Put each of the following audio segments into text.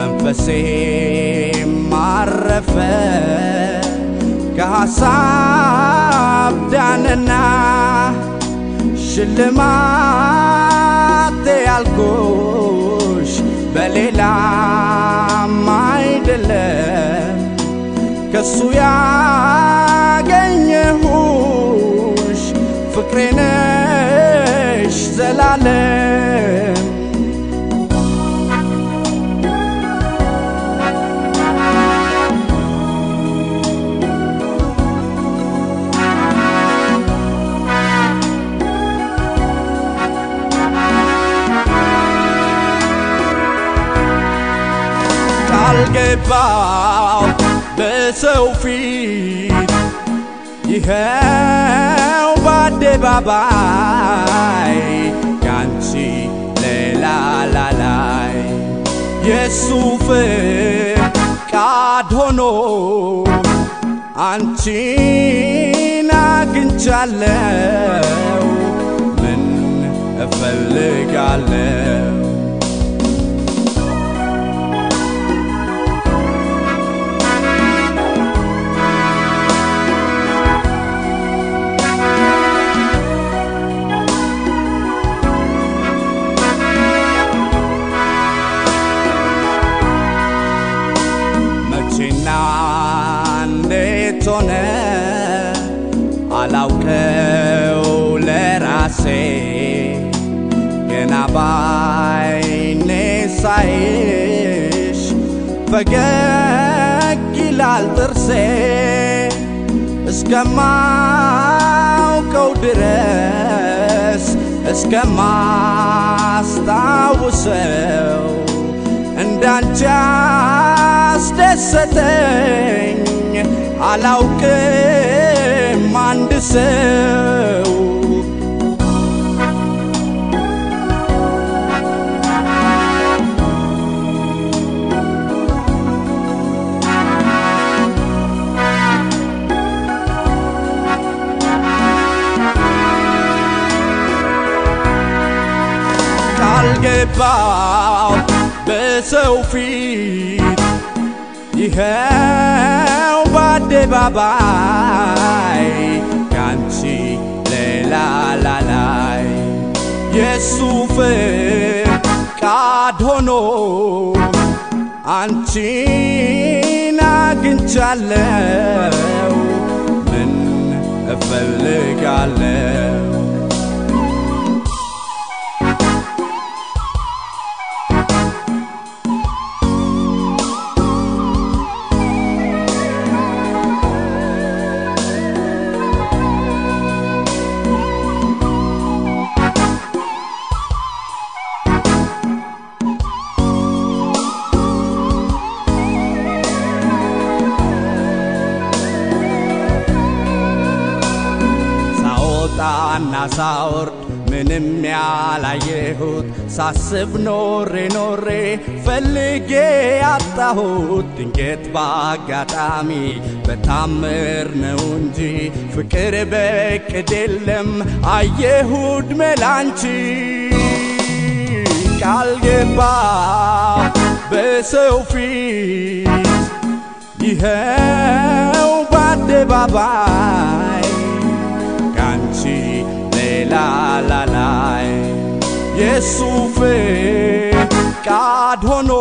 መንፈሴም አረፈ ከሐሳብ ዳነና ሽልማቴ ያልኩሽ በሌላም አይደለም ከሱ ያገኘሁሽ ፍቅሬ ነሽ ዘላለም ቃል ገባው በሰው ፊት ይኸው በአደባባይ ያንቺ ሌላ ላላይ የሱ ፍቃድ ሆኖ አንቺን አግኝቻለው ምን እፈልጋለው መቼና እንዴት ሆነ አላውቀው ለራሴ ገና ባይኔ ሳይሽ ፈገግ ይላል ጥርሴ እስከማውቀው ድረስ እስከማስታውሰው እንዳንቺ አስደሰተኝ አላውቅም አንድ ሰው ቃል ገባው በሰው ፊት ይኸው በአደባባይ ያንቺ ሌላ ላላይ የሱ ፍቃድ ሆኖ አንቺን አግኝቻለው ምን እፈልጋለው ሳወጣና ሳወርድ ምንም ያላየሁት ሳስብ ኖሬ ኖሬ ፈልጌ ያጣሁት ድንገት በአጋጣሚ በታምር ነው እንጂ ፍቅር በቅድ የለም አየሁድ መላንቺ ቃል ገባ በሰው ፊት ይኸው በአደባባይ ካንቺ ሌላ ላላይ የሱ ፍቃድ ሆኖ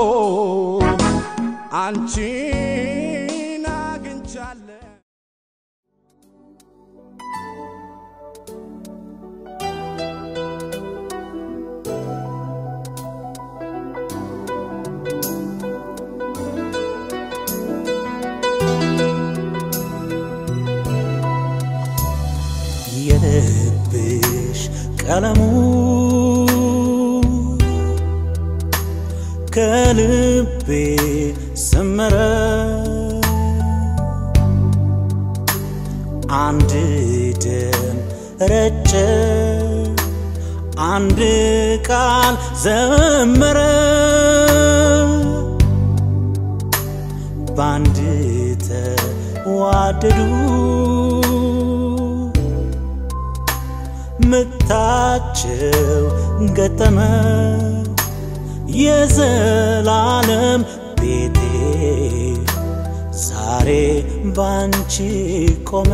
አንቺን አግኝቻለሁ የልብሽ ቀለሙ ከልቤ ሰመረ አንድ ደም ረጨ አንድ ቃል ዘመረ ባንድ ተዋደዱ ምታቸው ገጠመ የዘላለም ዛሬ ባንቺ ቆመ።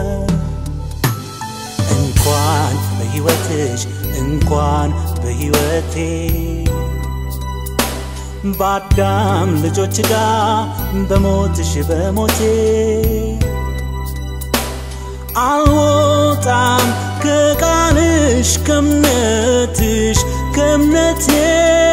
እንኳን በሕይወትሽ እንኳን በሕይወቴ በአዳም ልጆች ጋር በሞትሽ በሞቴ አልወጣም ከቃልሽ ከእምነትሽ ከእምነቴ